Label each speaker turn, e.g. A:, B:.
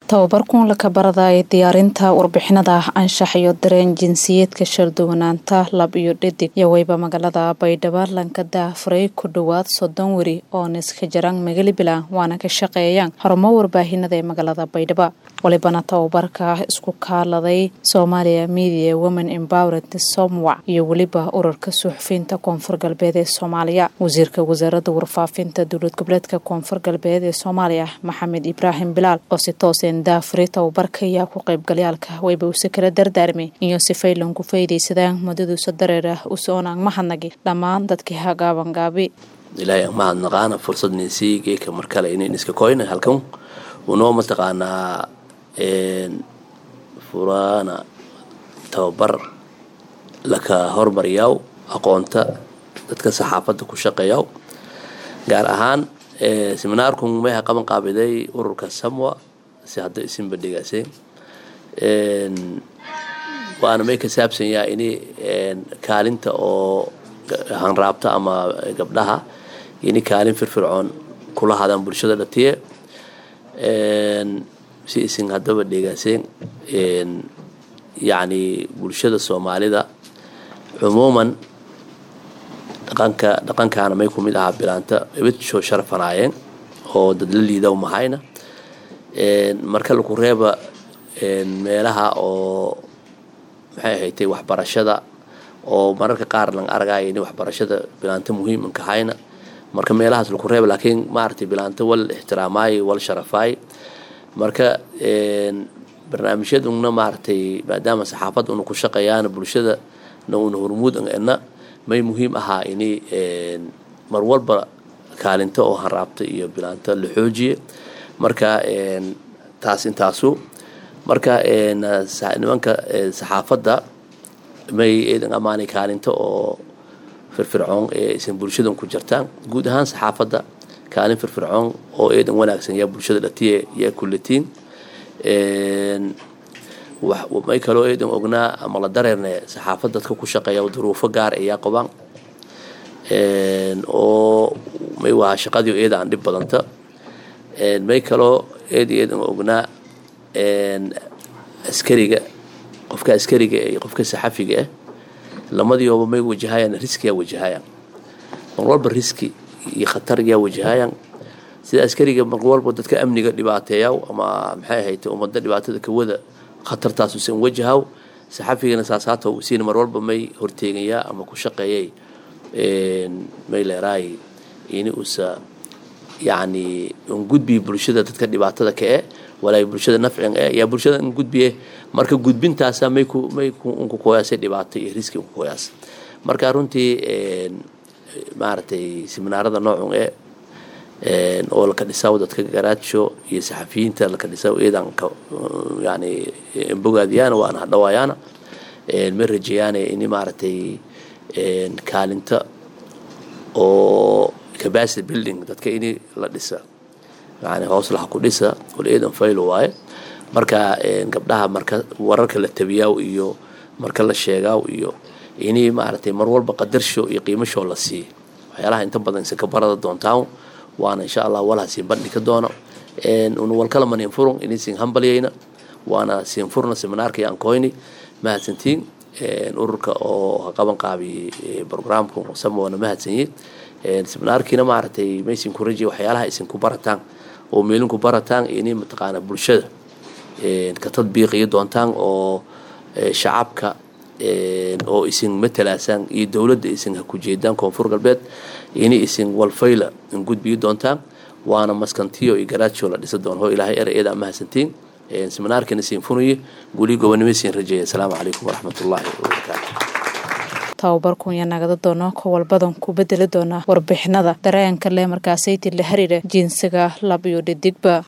A: tababar kuun laka baradaaya diyaarinta warbixinada anshax iyo dareen jinsiyeedka sharduwanaanta lab iyo dhadig iyo weyba magaalada baydhabo lanka daafuray ku dhowaad soddon weri oo niska jaraan magalibila waana ka shaqeeyaan horumo warbaahinada ee magaalada baydhabo walibana tababarka isku kaaladay soomaaliya media women empowerment somwac iyo weliba ururka suxufiyiinta koonfur galbeed ee soomaaliya wasiirka wasaaradda warfaafinta dowlad goboleedka koonfur galbeed ee soomaaliya maxamed ibraahim bilaal oo si tooseen daafuri tababarka ayaa ku qaybgalyaalka wayba use kala dardaarmay iyo sifaylan ku faydaysadaan muddaduusa dareera usoonaan mahadnagi dhammaan dadkii hagaabangaabi
B: ilaahay aan mahadnaqaana fursadniisii geeka mar kale inayn iska koyna halkan unoo mataqaanaa furaana tababar laka hormariyaaw aqoonta dadka saxaafadda ku shaqeeyaw gaar ahaan seminaarkun meha qaban qaabiday ururka samwa si hadda isinba dhigaaseen waana may ka saabsan yaha ini kaalinta oo hanraabta ama gabdhaha ini kaalin firfircoon kula hadaan bulshada dhatiye si isin haddaba dhegaaseen yacni bulshada soomaalida cumuuman dhaqanka dhaqankaana may ku mid ahaa bilaanta ibadshoo sharafanaayeen oo dad la liidaw mahayna marka laku reeba meelaha oo maxay ahaytay waxbarashada oo mararka qaar lang argaayo ini waxbarashada bilaanta muhiimanka hayna marka meelahaas laku reeba laakiin maaragtay bilaanta wal ixtiraamaayo wal sharafaayo marka barnaamijyaduna maaragtay maadaama saxaafadda una ku shaqeeyaana bulshada na una hormuud na may muhiim ahaa ini mar walba kaalinta oo hanraabta iyo bilaanta la xoojiye marka taas intaasu marka nimanka saxaafadda may eedan ammaanay kaalinta oo firfircoon ee isan bulshadan ku jirtaan guud ahaan saxaafadda kaalin firfircoon oo eedan wanaagsan yaa bulshada dhatiye yaa kullatiin may kaloo eedan ognaa ama la dareerne saxaafad dadka ku shaqeeya duruufo gaar ayaa qabaan oo may waa shaqadii eeda aan dhib badanta may kaloo eed eedan ognaa askariga qofka askariga iyo qofka saxafiga ah lamadioba may wajahayaan riskiyaa wajahayaan mar walba riski iyo khatar yaa wajahayaan sida askariga mar walba dadka amniga dhibaateeyaw ama maxay ahayd ummadda dhibaatada kawada khatartaas usan wajahaw saxafigana saasaata usiina mar walba may horteegayaa ama ku shaqeeyay may leeraay ini usa yacni un gudbiya bulshada dadka dhibaatada ka e walaa bulshada nafcin e yaa bulshada in gudbiye marka gudbintaasa may ku may unku koyaasay dhibaato iyo riski unku koyaas marka runtii maaragtay seminaarada noocun e oo laka dhisaw dadka garaajo iyo saxafiyiinta laka dhisaw eedan yani bogaadiyaana waana hadhawaayaana ma rajeeyaane ini maaragtay kaalinta oo capacity building dadka ini la dhisa yani hoos laha ku dhisa wal eedan faylo waaye marka gabdhaha marka wararka la tabiyaaw iyo marka la sheegaaw iyo ini maaragtay mar walba qadarsho iyo qiimashoo la siiya waxyaalaha inta badan isanka barada doontaan waana insha allah walha siin bandhi ka doono una walkalaman infurun ini siin hambalyayna waana siin furna seminaarka aan koyni mahadsantiin ururka oo qaban qaabi programka samoona mahadsanyiin seminaarkiina maaragtay maysin ku rajiya waxyaalaha isin ku barataan oo meelinku barataan ini mataqaana bulshada ka tadbiiqiyo doontaan oo shacabka oo isin matalaasaan iyo dowladda isin ha ku jeedaan koonfur galbeed ini isin walfayla in gudbiyo doontaan waana maskantiyo iyo garaajo la dhisa doon hoo ilaahay era eedaa mahadsantiin seminaarkiina siin funaye guli gobonimo siin rajeeya asalaamu calaykum waraxmatullaahi wabarakaatu
A: tababarkunya nagada doono kowalbadan ku bedeli doona warbixinada dareenka leh markaasayti la xiriira jinsiga lab iyo dhidigba